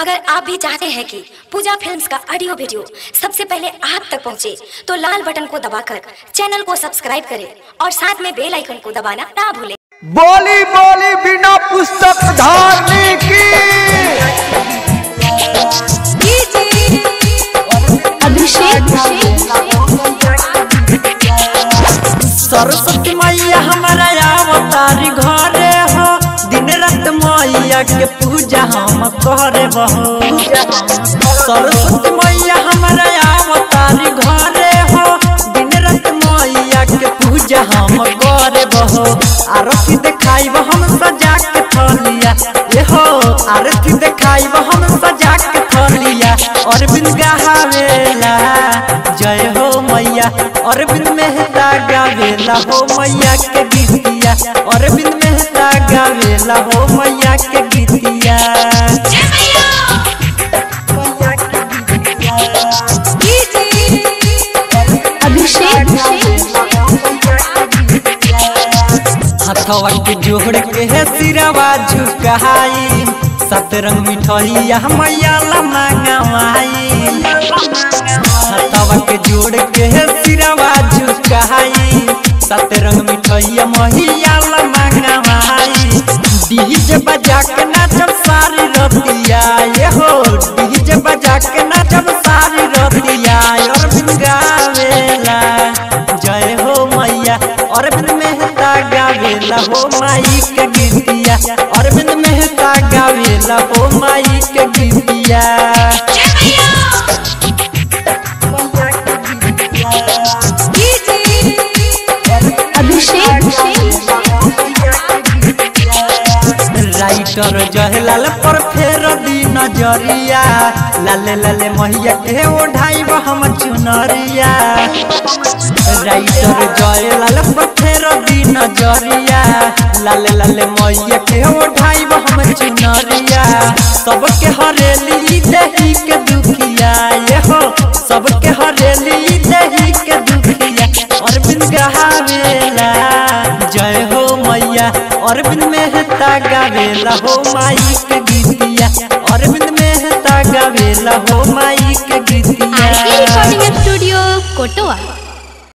अगर आप भी चाहते हैं कि पूजा फिल्म्स का ऑडियो वीडियो सबसे पहले आप तक पहुंचे, तो लाल बटन को दबाकर चैनल को सब्सक्राइब करें और साथ में बेल आइकन को दबाना ना भूलें बोली बोली बिना पुस्तक धारने की सरस्वती मैया हमारा अवतारी घरे हो दिन रात मैया के पूजा हम करे बहो सरस्वती मैया हमारा अवतारी घरे हो दिन रात मैया के पूजा हम करे बहो आरती देखाई हम सजा के थलिया ये हो आरती देखाई हम सजा के थलिया और बिन गहावेला जय हो मैया और बिन मेहता गावेला हो मैया के गीतिया और बिन मेहता गावेला हो मैया के गीतिया हथवा के जोड़ के है सिरवा झुकाई सतरंग मिठाइया मैया ला मांगवाई हथवा के जोड़ के है सिरवा झुकाई सतरंग मिठाइया मैया ला मांगवाई डीजे बजा के नाचब सारी रतिया ये हो डीजे बजा के नाचब सारी रतिया और बिन गावेला जय हो मैया और बिन मेहता गावेला हो माई के गीतिया और बिन मेहता गावेला हो माई के गीतिया राइटर जहलाल पर फेर दी नजरिया लाले लाले मैया के ओढ़ाई हम चुनरिया राइटर जयलाल पर फेर दी नजरिया लाले लाले मैया के ओढ़ाई हम चुनरिया सबके हरेली दही के दुखिया ये हो सबके हरेली दही के दुखिया और बिन गहावेला जय हो मैया अरविंद मेहता गावेला हो माई के गीतिया अरविंद मेहता गावेला हो माई के गीतिया रिकॉर्डिंग स्टूडियो कोटवा